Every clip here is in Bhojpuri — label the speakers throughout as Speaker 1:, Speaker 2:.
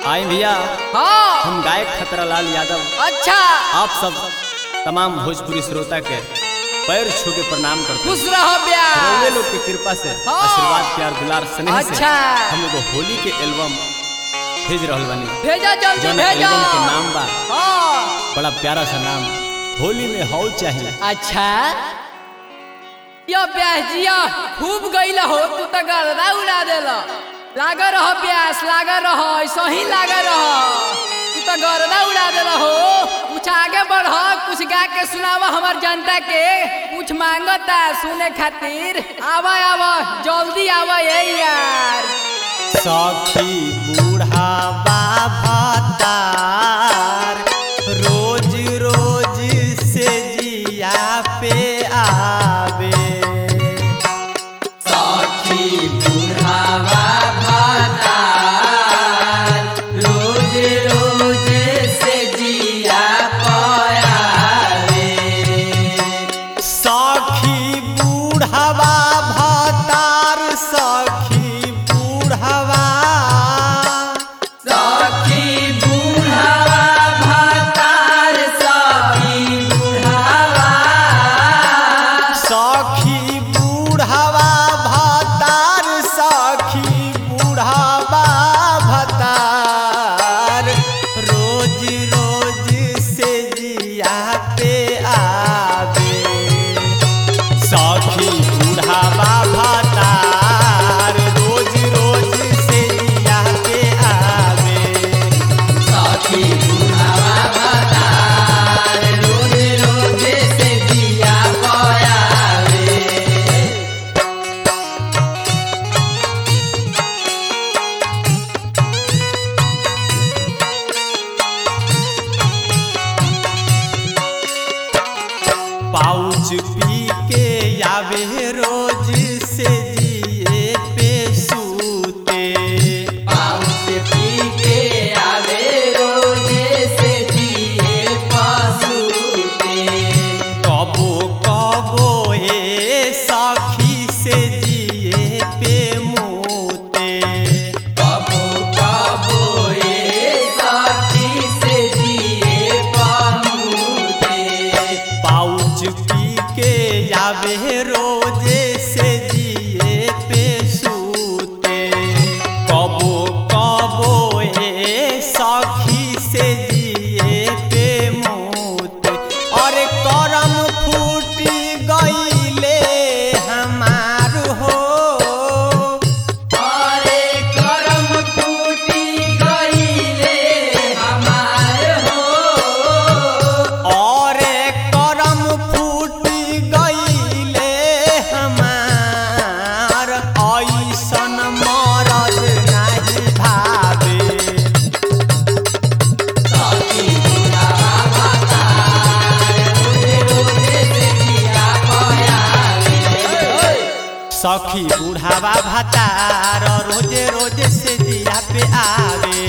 Speaker 1: आए भैया
Speaker 2: हाँ
Speaker 1: हम गायक खतरालाल यादव
Speaker 2: अच्छा
Speaker 1: आप सब तमाम भोजपुरी श्रोता के पैर छू के प्रणाम करते हैं
Speaker 2: खुश रहो
Speaker 1: रउए
Speaker 2: ब्याह
Speaker 1: लोग की कृपा से
Speaker 2: हाँ।
Speaker 1: आशीर्वाद प्यार दुलार स्नेह से
Speaker 2: अच्छा।
Speaker 1: हम लोग होली के एल्बम भेज रहल बानी
Speaker 2: भेजा जल्दी
Speaker 1: जौन
Speaker 2: भेजा
Speaker 1: एल्बम के नाम बा
Speaker 2: हाँ
Speaker 1: बड़ा प्यारा सा नाम होली में हौ चाहिए
Speaker 2: अच्छा यो ब्याह जिया खूब गईला हो तू तो गर्दा उड़ा देला लागा रहो ब्यास लागा रहो ऐसा ही लागा रहो तू तो गर्दा उड़ा देला हो कुछ आगे बढ़ कुछ गा के सुनावा हमार जनता के कुछ मांगता सुने खातिर आवा आवा जल्दी आवा ये यार
Speaker 1: सखी बूढ़ावा भतार रोज रोज से जिया पे आवे सखी बूढ़ावा भतार सखी बूढ़ावा सखी बूढ़ावा भतार सखी बूढ़ावा भतार रोज रोज से जिया पे आवे सखी बूढ़ावा भतार रोज रोज से जिया पे आवे पाउच पी के आवे रोज से जिए पे सूते कबो कबो ए सखी से जिए पे मोते पाउच पी के आवे रोजे से जिए पे सूते कबो कबो ए सखी से जिए पे मोते और करम फूटी गईले हमार हो और करम फूटी गईले हमार ऐसन मरल नाही भावे सखी बुढ़ावा भतार रोजे रोजे से दिया पे आवे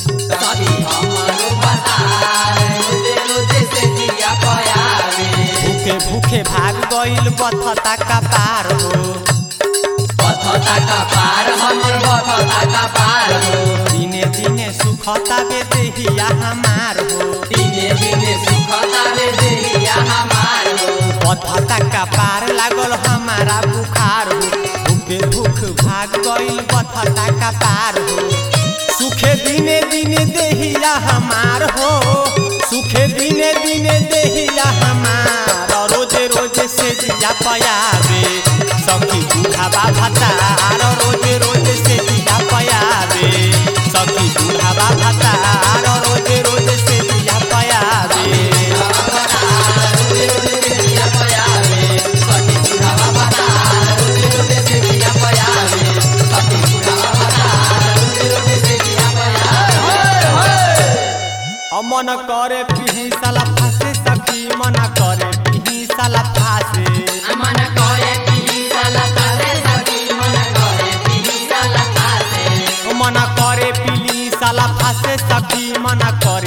Speaker 1: भूखे भूखे भाग गईल बथता का पार हो दिने दिने सुखता बे देहिया हमार हो बथता का पार लागल हमारा बुखार हो भूखे भूख भाग गईल बथता का पार हो सुखे दिने दिने देहिया हमार हो सुखे दिने दिने देहिया हमार रोजे रोजे से जिया पयावे सखी बुढ़ावा भतार रोजे रोजे से जिया पयावे सखी बुढ़ावा भतार रोजे रोजे से जिया पयावे मन करे पिही साला फासे सखी मन करे पिही साला फासे मन करे पिली साला फासे सखी मन करे